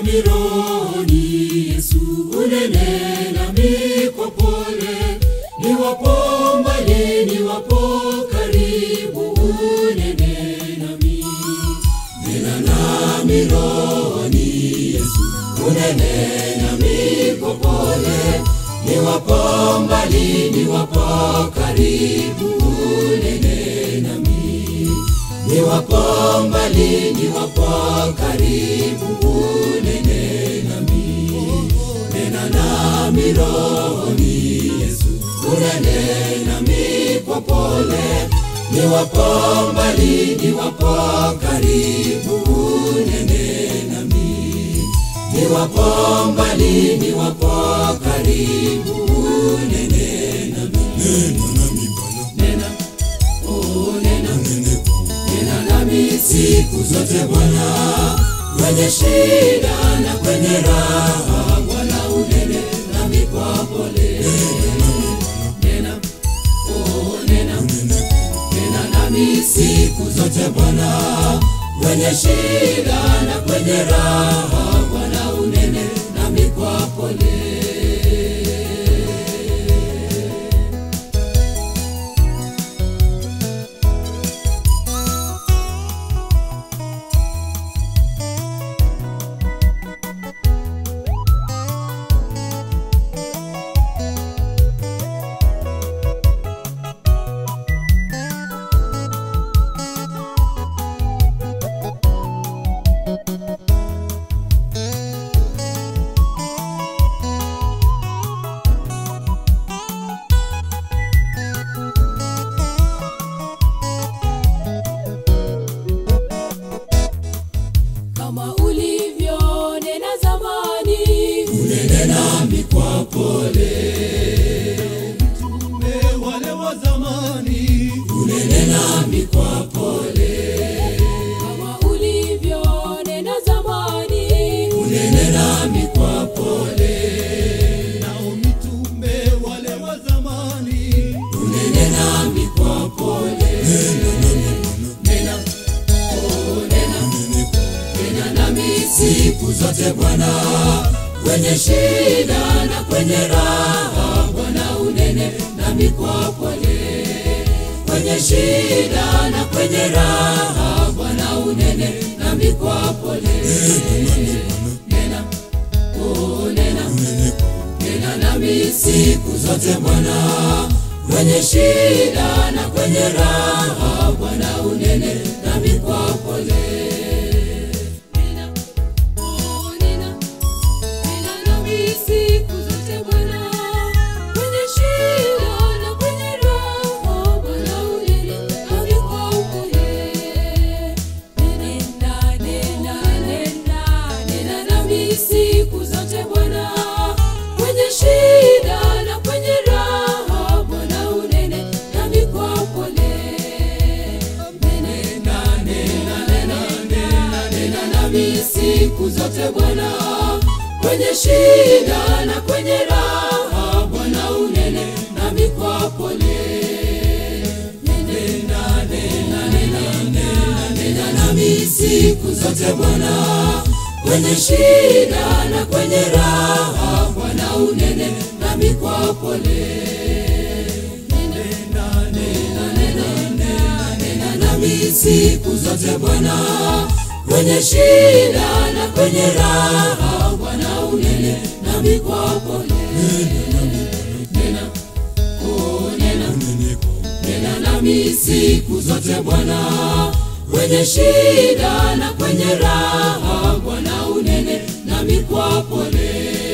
nami rohoni, Yesu unene nami kwa pole, niwapo mbali, niwapo karibu, unene nami, nena nami rohoni, Yesu unene nami kwa pole, niwapo mbali, niwapo karibu, unene nami, niwapo mbali, niwapo karibu, unene nami, nena nami rohoni, Yesu unene nami kwa pole, niwapo mbali, niwapo karibu, unene nami, niwapo mbali, niwapo karibu, unene nami, nena nami Bwana, nena, oh nena, unene kwangu. nena nami siku zote Bwana, kwenye shida na kwenye raha, Bwana unene nami kwa pole, nena, oh nena, Unene kwangu. nena nami siku zote Bwana, kwenye shida na kwenye raha, Bwana unene nami kwa pole. kama ulivyonena zamani, Unene nami kwa pole, Mitume wale wa zamani, unene nami kwa pole, kama ulivyonena zamani, unene nami kwa pole, nao mitume wale wa zamani, unene nami kwa pole. Nena, oh nena, unene kwangu. nena nami siku zote Bwana, kwenye shida na kwenye raha, Bwana unene nami kwa pole, kwenye shida na kwenye raha, Bwana unene nami kwa pole. Nena, oh nena, Unene kwangu. nena nami siku zote Bwana, kwenye shida na kwenye raha, Bwana unene nami kwa pole. nena, oh nena, nena nami siku zote Bwana, kwenye shida na kwenye raha, Bwana unene nami kwa upole. Nena, nena, nena, nena nami siku zote Bwana, kwenye shida na kwenye raha, Bwana unene nami kwa upole. Nena, nena, nena, nena, nena nami siku zote Bwana, kwenye shida na kwenye raha, Bwana unene nami kwa pole. Nena, nena, nena, nena, nena nami siku zote Bwana, kwenye shida na kwenye raha, Bwana unene nami kwa pole. Nena, nena, nena, nena, nena nami siku zote Bwana, kwenye shida na kwenye raha, Bwana unene nami kwa pole. Nena, oh nena, Unene kwangu. nena nami siku zote Bwana, kwenye shida na kwenye raha, Bwana unene nami kwa pole.